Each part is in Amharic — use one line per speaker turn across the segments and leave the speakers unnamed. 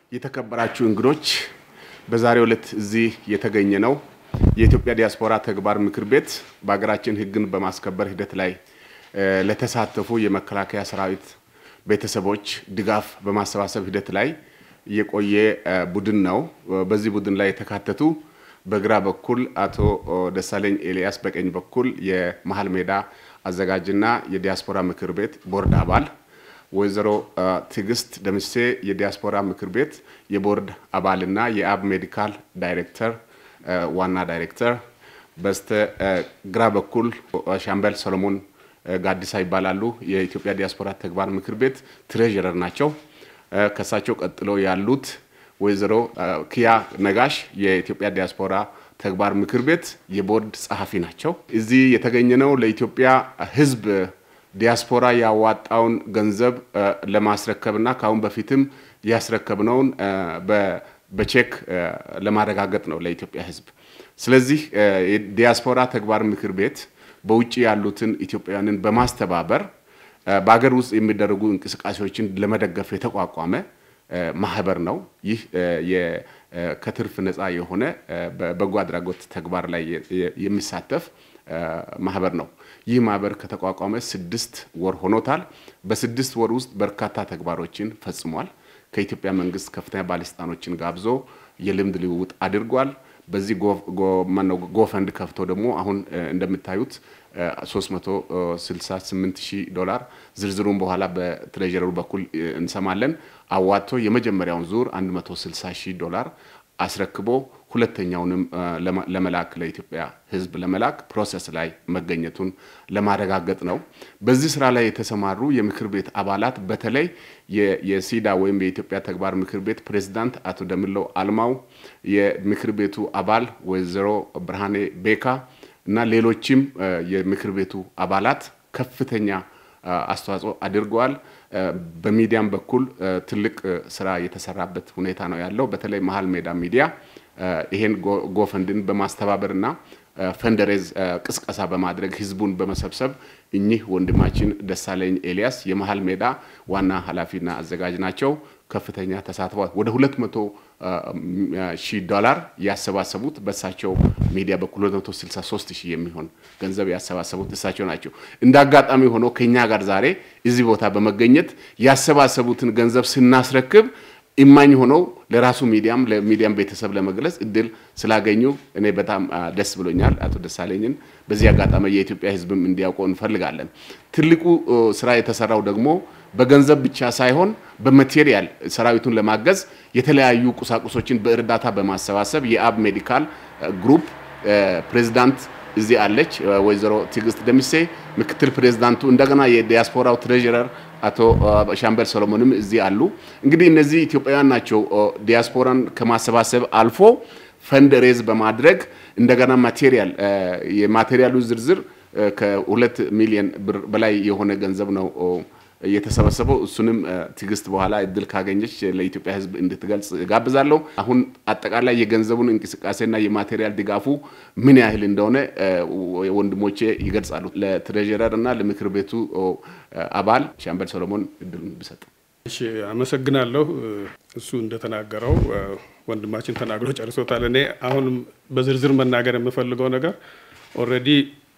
የተከበራችሁ እንግዶች በዛሬው ዕለት እዚህ የተገኘ ነው የኢትዮጵያ ዲያስፖራ ተግባር ምክር ቤት በሀገራችን ሕግን በማስከበር ሂደት ላይ ለተሳተፉ የመከላከያ ሰራዊት ቤተሰቦች ድጋፍ በማሰባሰብ ሂደት ላይ የቆየ ቡድን ነው። በዚህ ቡድን ላይ የተካተቱ በግራ በኩል አቶ ደሳለኝ ኤልያስ፣ በቀኝ በኩል የመሀል ሜዳ አዘጋጅና የዲያስፖራ ምክር ቤት ቦርድ አባል ወይዘሮ ትዕግስት ደምሴ የዲያስፖራ ምክር ቤት የቦርድ አባልና የአብ ሜዲካል ዳይሬክተር ዋና ዳይሬክተር፣ በስተ ግራ በኩል ሻምበል ሰሎሞን ጋዲሳ ይባላሉ። የኢትዮጵያ ዲያስፖራ ተግባር ምክር ቤት ትሬዥረር ናቸው። ከሳቸው ቀጥሎ ያሉት ወይዘሮ ክያ ነጋሽ የኢትዮጵያ ዲያስፖራ ተግባር ምክር ቤት የቦርድ ጸሐፊ ናቸው። እዚህ የተገኘነው ለኢትዮጵያ ሕዝብ ዲያስፖራ ያዋጣውን ገንዘብ ለማስረከብና ከአሁን በፊትም ያስረከብነውን በቼክ ለማረጋገጥ ነው ለኢትዮጵያ ሕዝብ። ስለዚህ የዲያስፖራ ተግባር ምክር ቤት በውጭ ያሉትን ኢትዮጵያውያንን በማስተባበር በሀገር ውስጥ የሚደረጉ እንቅስቃሴዎችን ለመደገፍ የተቋቋመ ማህበር ነው። ይህ ከትርፍ ነፃ የሆነ በበጎ አድራጎት ተግባር ላይ የሚሳተፍ ማህበር ነው። ይህ ማህበር ከተቋቋመ ስድስት ወር ሆኖታል። በስድስት ወር ውስጥ በርካታ ተግባሮችን ፈጽሟል። ከኢትዮጵያ መንግስት ከፍተኛ ባለስልጣኖችን ጋብዞ የልምድ ልውውጥ አድርጓል። በዚህ ጎፈንድ ከፍቶ ደግሞ አሁን እንደምታዩት 368 ሺህ ዶላር ዝርዝሩን በኋላ በትሬጀረሩ በኩል እንሰማለን። አዋጥቶ የመጀመሪያውን ዙር 160 ሺህ ዶላር አስረክቦ ሁለተኛውንም ለመላክ ለኢትዮጵያ ሕዝብ ለመላክ ፕሮሰስ ላይ መገኘቱን ለማረጋገጥ ነው። በዚህ ስራ ላይ የተሰማሩ የምክር ቤት አባላት በተለይ የሲዳ ወይም የኢትዮጵያ ተግባር ምክር ቤት ፕሬዝዳንት አቶ ደምለው አልማው፣ የምክር ቤቱ አባል ወይዘሮ ብርሃኔ ቤካ እና ሌሎችም የምክር ቤቱ አባላት ከፍተኛ አስተዋጽኦ አድርገዋል። በሚዲያም በኩል ትልቅ ስራ የተሰራበት ሁኔታ ነው ያለው። በተለይ መሀል ሜዳ ሚዲያ ይሄን ጎፈንድን በማስተባበርና ፈንደሬዝ ቅስቀሳ በማድረግ ህዝቡን በመሰብሰብ እኚህ ወንድማችን ደሳለኝ ኤልያስ የመሀል ሜዳ ዋና ኃላፊና አዘጋጅ ናቸው። ከፍተኛ ተሳትፏል። ወደ ሁለት መቶ ሺህ ዶላር ያሰባሰቡት በእሳቸው ሚዲያ በኩል 263 ሺህ የሚሆን ገንዘብ ያሰባሰቡት እሳቸው ናቸው። እንደ አጋጣሚ ሆኖ ከኛ ጋር ዛሬ እዚህ ቦታ በመገኘት ያሰባሰቡትን ገንዘብ ስናስረክብ ኢማኝ ሆነው ለራሱ ሚዲያም ለሚዲያም ቤተሰብ ለመግለጽ እድል ስላገኙ እኔ በጣም ደስ ብሎኛል። አቶ ደሳለኝን በዚህ አጋጣሚ የኢትዮጵያ ሕዝብም እንዲያውቀው እንፈልጋለን። ትልቁ ስራ የተሰራው ደግሞ በገንዘብ ብቻ ሳይሆን በማቴሪያል ሰራዊቱን ለማገዝ የተለያዩ ቁሳቁሶችን በእርዳታ በማሰባሰብ የአብ ሜዲካል ግሩፕ ፕሬዚዳንት እዚህ አለች ወይዘሮ ትዕግስት ደምሴ፣ ምክትል ፕሬዚዳንቱ እንደገና የዲያስፖራው ትሬዥረር አቶ ሻምበል ሰሎሞንም እዚህ አሉ። እንግዲህ እነዚህ ኢትዮጵያውያን ናቸው ዲያስፖራን ከማሰባሰብ አልፎ ፈንድ ሬዝ በማድረግ እንደገና ማቴሪያል የማቴሪያሉ ዝርዝር ከሁለት ሚሊዮን ብር በላይ የሆነ ገንዘብ ነው የተሰበሰበው እሱንም ትዕግስት በኋላ እድል ካገኘች ለኢትዮጵያ ሕዝብ እንድትገልጽ ጋብዛለሁ። አሁን አጠቃላይ የገንዘቡን እንቅስቃሴና የማቴሪያል ድጋፉ ምን ያህል እንደሆነ ወንድሞቼ ይገልጻሉ። ለትሬዥረር እና ለምክር ቤቱ አባል ሻምበል ሰሎሞን እድሉን ብሰጥ።
እሺ፣ አመሰግናለሁ። እሱ እንደተናገረው ወንድማችን ተናግሮ ጨርሶታል። እኔ አሁንም በዝርዝር መናገር የምፈልገው ነገር ኦልሬዲ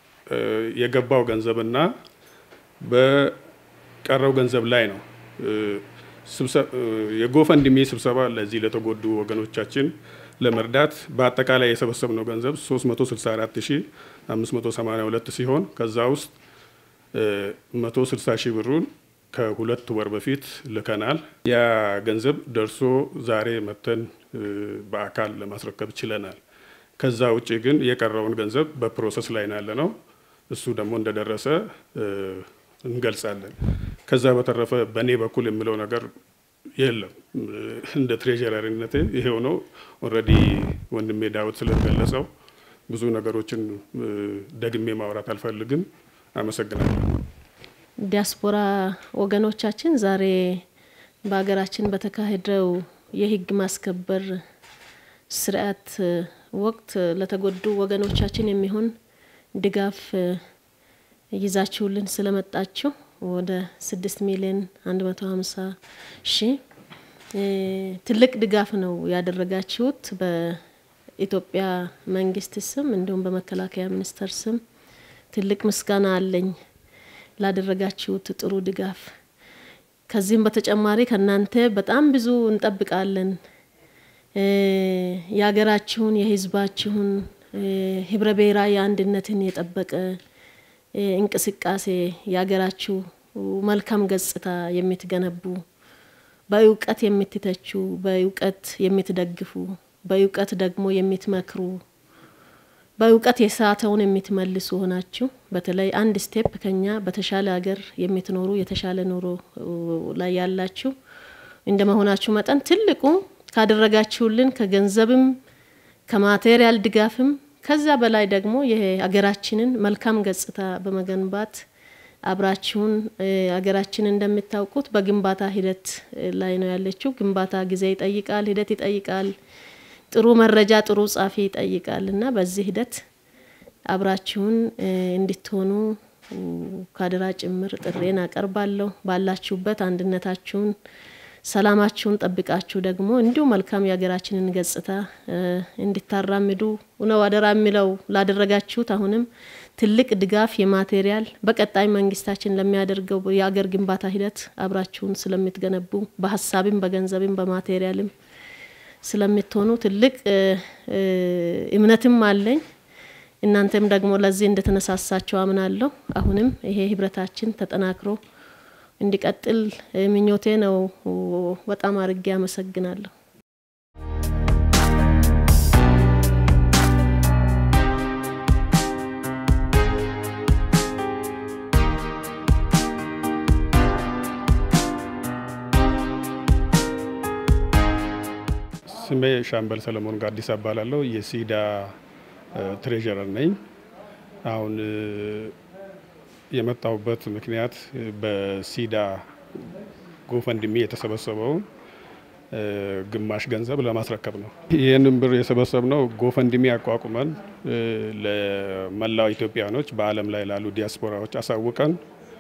የገባው ገንዘብና ቀረው ገንዘብ ላይ ነው። የጎፈንድሚ ስብሰባ ለዚህ ለተጎዱ ወገኖቻችን ለመርዳት በአጠቃላይ የሰበሰብነው ገንዘብ 364582 ሲሆን ከዛ ውስጥ 160 ሺህ ብሩን ከሁለት ወር በፊት ልከናል። ያ ገንዘብ ደርሶ ዛሬ መተን በአካል ለማስረከብ ችለናል። ከዛ ውጭ ግን የቀረውን ገንዘብ በፕሮሰስ ላይ ነው ያለ ነው። እሱ ደግሞ እንደደረሰ እንገልጻለን። ከዛ በተረፈ በእኔ በኩል የምለው ነገር የለም። እንደ ትሬዥረሪነቴ ይሄው ነው። ኦልሬዲ ወንድሜ ዳዊት ስለገለጸው ብዙ ነገሮችን ደግሜ ማውራት አልፈልግም። አመሰግናለሁ።
ዲያስፖራ ወገኖቻችን ዛሬ በሀገራችን በተካሄደው የሕግ ማስከበር ስርዓት ወቅት ለተጎዱ ወገኖቻችን የሚሆን ድጋፍ ይዛችሁልን ስለመጣችሁ ወደ ስድስት ሚሊዮን አንድ መቶ ሀምሳ ሺህ ትልቅ ድጋፍ ነው ያደረጋችሁት በኢትዮጵያ መንግስት ስም እንዲሁም በመከላከያ ሚኒስቴር ስም ትልቅ ምስጋና አለኝ ላደረጋችሁት ጥሩ ድጋፍ። ከዚህም በተጨማሪ ከእናንተ በጣም ብዙ እንጠብቃለን። የሀገራችሁን የህዝባችሁን ህብረ ብሔራዊ አንድነትን የጠበቀ እንቅስቃሴ የሀገራችሁ መልካም ገጽታ የምትገነቡ በእውቀት የምትተቹ፣ በእውቀት የምትደግፉ፣ በእውቀት ደግሞ የምትመክሩ፣ በእውቀት የሳተውን የምትመልሱ ሆናችሁ በተለይ አንድ ስቴፕ ከኛ በተሻለ ሀገር የምትኖሩ የተሻለ ኑሮ ላይ ያላችሁ እንደ መሆናችሁ መጠን ትልቁ ካደረጋችሁልን ከገንዘብም ከማቴሪያል ድጋፍም ከዛ በላይ ደግሞ የሀገራችንን መልካም ገጽታ በመገንባት አብራችሁን ሀገራችን እንደምታውቁት በግንባታ ሂደት ላይ ነው ያለችው። ግንባታ ጊዜ ይጠይቃል፣ ሂደት ይጠይቃል፣ ጥሩ መረጃ ጥሩ ጻፊ ይጠይቃል እና በዚህ ሂደት አብራችሁን እንድትሆኑ ካደራ ጭምር ጥሬን አቀርባለሁ። ባላችሁበት አንድነታችሁን ሰላማችሁን ጠብቃችሁ ደግሞ እንዲሁ መልካም የሀገራችንን ገጽታ እንድታራምዱ ነው አደራ የሚለው ላደረጋችሁት አሁንም ትልቅ ድጋፍ የማቴሪያል በቀጣይ መንግስታችን ለሚያደርገው የአገር ግንባታ ሂደት አብራችሁን ስለምትገነቡ በሀሳብም በገንዘብም በማቴሪያልም ስለምትሆኑ ትልቅ እምነትም አለኝ። እናንተም ደግሞ ለዚህ እንደተነሳሳቸው አምናለሁ። አሁንም ይሄ ህብረታችን ተጠናክሮ እንዲቀጥል ምኞቴ ነው። በጣም አርጌ አመሰግናለሁ።
ስሜ ሻምበል ሰለሞን ጋዲስ እባላለሁ። የሲዳ ትሬዠረር ነኝ። አሁን የመጣሁበት ምክንያት በሲዳ ጎፈንድሚ የተሰበሰበውን ግማሽ ገንዘብ ለማስረከብ ነው። ይህንን ብር የሰበሰብነው ጎፈንድሚ አቋቁመን ለመላው ኢትዮጵያኖች በዓለም ላይ ላሉ ዲያስፖራዎች አሳውቀን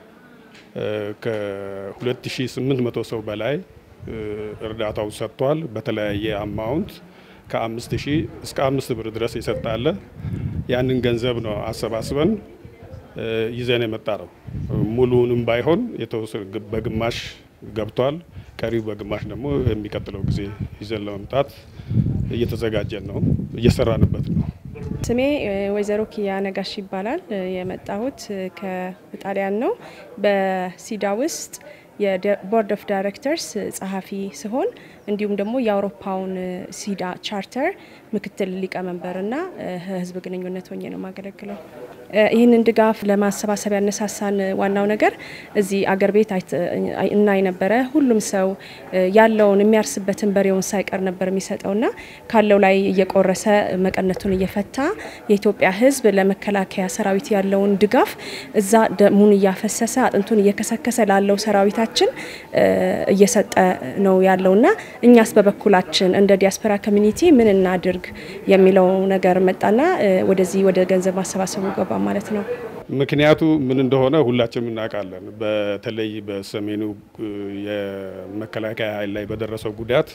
ከ2800 ሰው በላይ እርዳታው ሰጥቷል። በተለያየ አማውንት ከአምስት ሺህ እስከ አምስት ብር ድረስ ይሰጣለ። ያንን ገንዘብ ነው አሰባስበን ይዘን የመጣ ነው። ሙሉውንም ባይሆን የተወሰነ በግማሽ ገብቷል። ቀሪው በግማሽ ደግሞ የሚቀጥለው ጊዜ ይዘን ለመምጣት እየተዘጋጀን ነው፣ እየሰራንበት ነው።
ስሜ ወይዘሮ ኪያ ነጋሽ ይባላል። የመጣሁት ከጣሊያን ነው። በሲዳ ውስጥ የቦርድ ኦፍ ዳይሬክተርስ ጸሐፊ ሲሆን እንዲሁም ደግሞ የአውሮፓውን ሲዳ ቻርተር ምክትል ሊቀመንበርና ህዝብ ግንኙነት ሆኜ ነው የማገለግለው። ይህንን ድጋፍ ለማሰባሰብ ያነሳሳን ዋናው ነገር እዚህ አገር ቤት እናይ ነበረ። ሁሉም ሰው ያለውን የሚያርስበትን በሬውን ሳይቀር ነበር የሚሰጠውና ካለው ላይ እየቆረሰ መቀነቱን እየፈታ የኢትዮጵያ ህዝብ ለመከላከያ ሰራዊት ያለውን ድጋፍ እዛ ደሙን እያፈሰሰ አጥንቱን እየከሰከሰ ላለው ሰራዊታችን እየሰጠ ነው ያለውና እኛስ በበኩላችን እንደ ዲያስፖራ ኮሚኒቲ ምን እናድርግ የሚለው ነገር መጣና ወደዚህ ወደ ገንዘብ ማሰባሰቡ ገባ ማለት ነው።
ምክንያቱ ምን እንደሆነ ሁላችንም እናውቃለን። በተለይ በሰሜኑ የመከላከያ ኃይል ላይ በደረሰው ጉዳት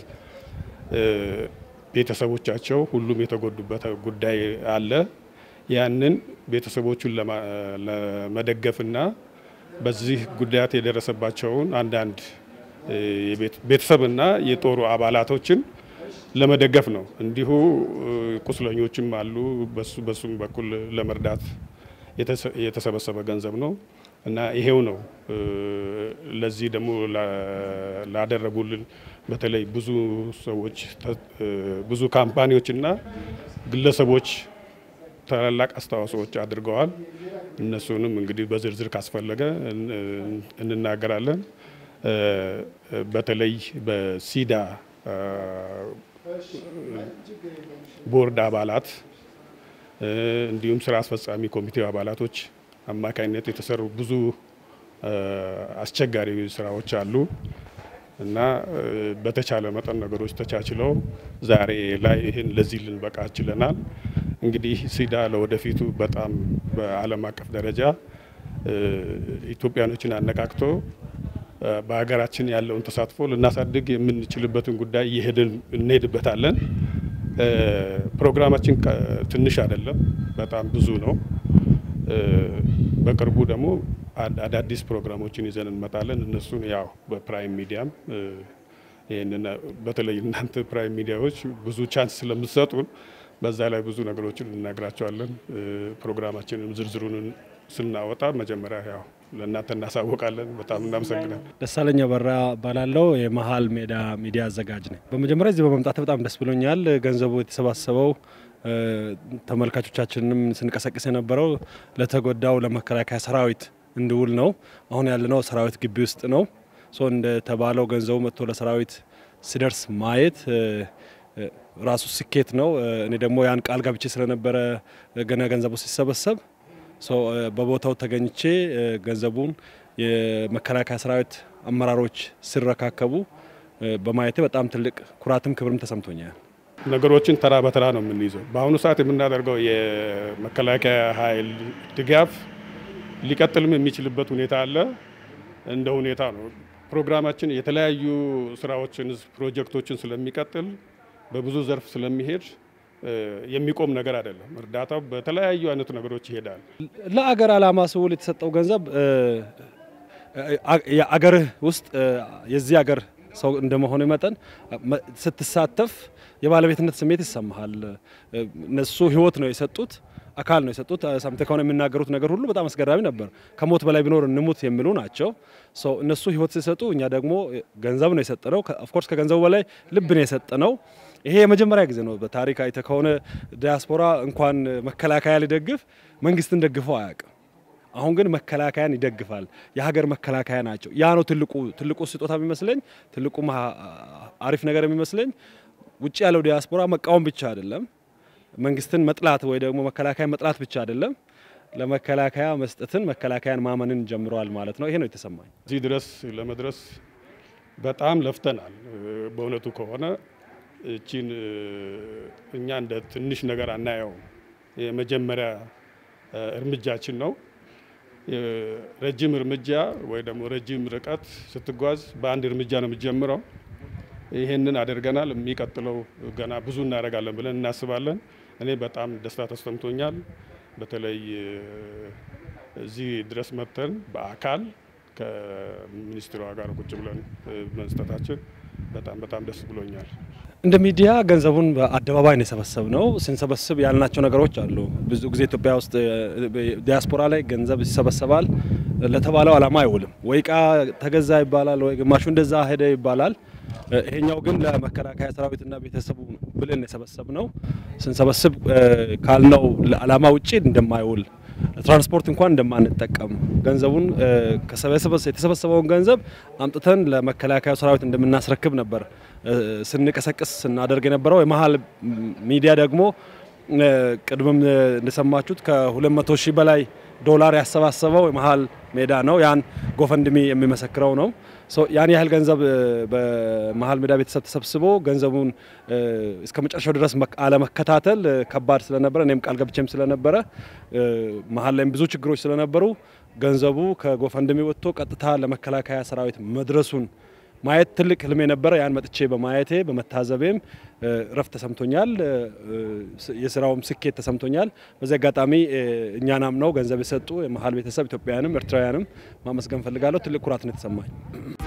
ቤተሰቦቻቸው ሁሉም የተጎዱበት ጉዳይ አለ። ያንን ቤተሰቦቹን ለመደገፍና በዚህ ጉዳት የደረሰባቸውን አንዳንድ ቤተሰብና የጦሩ አባላቶችን ለመደገፍ ነው። እንዲሁ ቁስለኞችም አሉ። በሱ በሱም በኩል ለመርዳት የተሰበሰበ ገንዘብ ነው እና ይሄው ነው። ለዚህ ደግሞ ላደረጉልን በተለይ ብዙ ሰዎች ብዙ ካምፓኒዎችና ግለሰቦች ታላላቅ አስተዋጽኦዎች አድርገዋል። እነሱንም እንግዲህ በዝርዝር ካስፈለገ እንናገራለን። በተለይ በሲዳ ቦርድ አባላት እንዲሁም ስራ አስፈጻሚ ኮሚቴው አባላቶች አማካኝነት የተሰሩ ብዙ አስቸጋሪ ስራዎች አሉ እና በተቻለ መጠን ነገሮች ተቻችለው ዛሬ ላይ ይህን ለዚህ ልንበቃ ችለናል። እንግዲህ ሲዳ ለወደፊቱ በጣም በዓለም አቀፍ ደረጃ ኢትዮጵያኖችን አነቃቅቶ በሀገራችን ያለውን ተሳትፎ ልናሳድግ የምንችልበትን ጉዳይ እየሄድን እንሄድበታለን። ፕሮግራማችን ትንሽ አይደለም፣ በጣም ብዙ ነው። በቅርቡ ደግሞ አዳዲስ ፕሮግራሞችን ይዘን እንመጣለን። እነሱን ያው በፕራይም ሚዲያም ይህንን በተለይ እናንተ ፕራይም ሚዲያዎች ብዙ ቻንስ ስለምትሰጡን በዛ ላይ ብዙ ነገሮችን እንነግራቸዋለን። ፕሮግራማችንን ዝርዝሩን ስናወጣ መጀመሪያ ያው ለእናንተ እናሳወቃለን። በጣም እናመሰግናለን።
ደሳለኝ በራ እባላለሁ። የመሀል ሜዳ ሚዲያ አዘጋጅ ነኝ። በመጀመሪያ እዚህ በመምጣት በጣም ደስ ብሎኛል። ገንዘቡ የተሰባሰበው ተመልካቾቻችንንም ስንቀሰቅስ የነበረው ለተጎዳው ለመከላከያ ሰራዊት እንዲውል ነው። አሁን ያለነው ሰራዊት ግቢ ውስጥ ነው። ሶ እንደተባለው ገንዘቡ መጥቶ ለሰራዊት ሲደርስ ማየት ራሱ ስኬት ነው። እኔ ደግሞ ያን ቃል ገብቼ ስለነበረ ገና ገንዘቡ ሲሰበሰብ በቦታው ተገኝቼ ገንዘቡን የመከላከያ ሰራዊት አመራሮች ሲረካከቡ በማየቴ በጣም ትልቅ ኩራትም ክብርም ተሰምቶኛል።
ነገሮችን ተራ በተራ ነው የምንይዘው። በአሁኑ ሰዓት የምናደርገው የመከላከያ ኃይል ድጋፍ ሊቀጥልም የሚችልበት ሁኔታ አለ። እንደ ሁኔታ ነው። ፕሮግራማችን የተለያዩ ስራዎችን፣ ፕሮጀክቶችን ስለሚቀጥል በብዙ ዘርፍ ስለሚሄድ የሚቆም ነገር አይደለም። እርዳታው በተለያዩ አይነት ነገሮች ይሄዳል።
ለአገር ዓላማ ስውል የተሰጠው ገንዘብ አገርህ ውስጥ የዚህ አገር ሰው እንደመሆኑ መጠን ስትሳተፍ የባለቤትነት ስሜት ይሰማሃል። እነሱ ህይወት ነው የሰጡት አካል ነው የሰጡት። ሰምተህ ከሆነ የሚናገሩት ነገር ሁሉ በጣም አስገራሚ ነበር። ከሞት በላይ ቢኖር እንሙት የሚሉ ናቸው። እነሱ ህይወት ሲሰጡ፣ እኛ ደግሞ ገንዘብ ነው የሰጠነው። ኦፍኮርስ ከገንዘቡ በላይ ልብ ነው የሰጠነው። ይሄ የመጀመሪያ ጊዜ ነው በታሪክ አይተህ ከሆነ ዲያስፖራ እንኳን መከላከያ ሊደግፍ መንግስትን ደግፈው አያውቅም። አሁን ግን መከላከያን ይደግፋል። የሀገር መከላከያ ናቸው። ያ ነው ትልቁ ትልቁ ስጦታ የሚመስለኝ፣ ትልቁ አሪፍ ነገር የሚመስለኝ። ውጭ ያለው ዲያስፖራ መቃወም ብቻ አይደለም መንግስትን መጥላት ወይ ደግሞ መከላከያ መጥላት ብቻ አይደለም፣ ለመከላከያ መስጠትን መከላከያን ማመንን ጀምረዋል ማለት ነው። ይሄ ነው የተሰማኝ።
እዚህ ድረስ ለመድረስ በጣም ለፍተናል። በእውነቱ ከሆነ እቺን እኛ እንደ ትንሽ ነገር አናየውም። የመጀመሪያ እርምጃችን ነው። ረጅም እርምጃ ወይ ደግሞ ረጅም ርቀት ስትጓዝ በአንድ እርምጃ ነው የምትጀምረው። ይህንን አድርገናል። የሚቀጥለው ገና ብዙ እናደርጋለን ብለን እናስባለን። እኔ በጣም ደስታ ተሰምቶኛል። በተለይ እዚህ ድረስ መጥተን በአካል ከሚኒስትሯ ጋር ቁጭ ብለን መስጠታችን በጣም በጣም ደስ ብሎኛል።
እንደ ሚዲያ ገንዘቡን በአደባባይ ነው የሰበሰብ ነው። ስንሰበስብ ያልናቸው ነገሮች አሉ። ብዙ ጊዜ ኢትዮጵያ ውስጥ ዲያስፖራ ላይ ገንዘብ ይሰበሰባል፣ ለተባለው ዓላማ አይውልም። ወይ እቃ ተገዛ ይባላል፣ ወይ ግማሹ እንደዛ ሄደ ይባላል። ይሄኛው ግን ለመከላከያ ሰራዊትና ቤተሰቡ ብለን የሰበሰብ ነው። ስንሰበስብ ካልነው ዓላማ ውጭ እንደማይውል ትራንስፖርት እንኳን እንደማንጠቀም ገንዘቡን የተሰበሰበውን ገንዘብ አምጥተን ለመከላከያ ሰራዊት እንደምናስረክብ ነበር ስንቀሰቅስ ስናደርግ የነበረው። የመሀል ሚዲያ ደግሞ ቅድምም እንደሰማችሁት ከ200 ሺህ በላይ ዶላር ያሰባሰበው የመሀል ሜዳ ነው። ያን ጎፈንድሚ የሚመሰክረው ነው። ያን ያህል ገንዘብ በመሀል ሜዳ ቤተሰብ ተሰብስቦ ገንዘቡን እስከ መጨረሻው ድረስ አለመከታተል ከባድ ስለነበረ እኔም ቃል ገብቼም ስለነበረ መሀል ላይም ብዙ ችግሮች ስለነበሩ ገንዘቡ ከጎፈንድሚ ወጥቶ ቀጥታ ለመከላከያ ሰራዊት መድረሱን ማየት ትልቅ ህልሜ ነበረ። ያን መጥቼ በማየቴ በመታዘቤም እረፍት ተሰምቶኛል። የስራውም ስኬት ተሰምቶኛል። በዚህ አጋጣሚ እኛናም ነው ገንዘብ የሰጡ የመሀል ቤተሰብ ኢትዮጵያውያንም ኤርትራውያንም ማመስገን ፈልጋለሁ። ትልቅ ኩራት ነው የተሰማኝ።